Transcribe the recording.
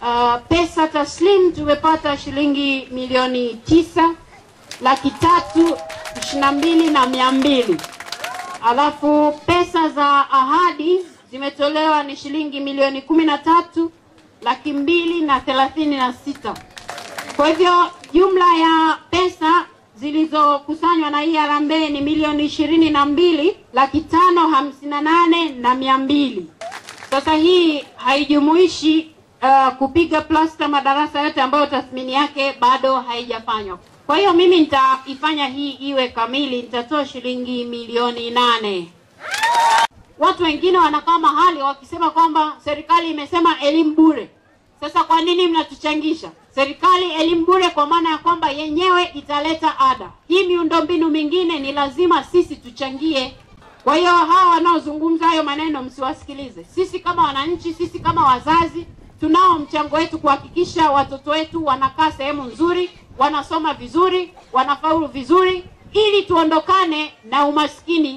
Uh, pesa taslim tumepata shilingi milioni tisa laki tatu ishirini na mbili na mia mbili alafu pesa za ahadi zimetolewa ni shilingi milioni kumi na tatu laki mbili na thelathini na sita kwa hivyo jumla ya pesa zilizokusanywa na hii harambee ni milioni ishirini na mbili laki tano hamsini na nane na mia mbili sasa hii haijumuishi uh, kupiga plasta madarasa yote ambayo tathmini yake bado haijafanywa. Kwa hiyo mimi nitaifanya hii iwe kamili, nitatoa shilingi milioni nane. Watu wengine wanakaa mahali wakisema kwamba serikali imesema elimu bure. Sasa kwa nini mnatuchangisha? Serikali elimu bure kwa maana ya kwamba yenyewe italeta ada. Hii miundombinu mingine ni lazima sisi tuchangie. Kwa hiyo hawa wanaozungumza hayo maneno msiwasikilize. Sisi kama wananchi, sisi kama wazazi, tunao mchango wetu kuhakikisha watoto wetu wanakaa sehemu nzuri, wanasoma vizuri, wanafaulu vizuri, ili tuondokane na umaskini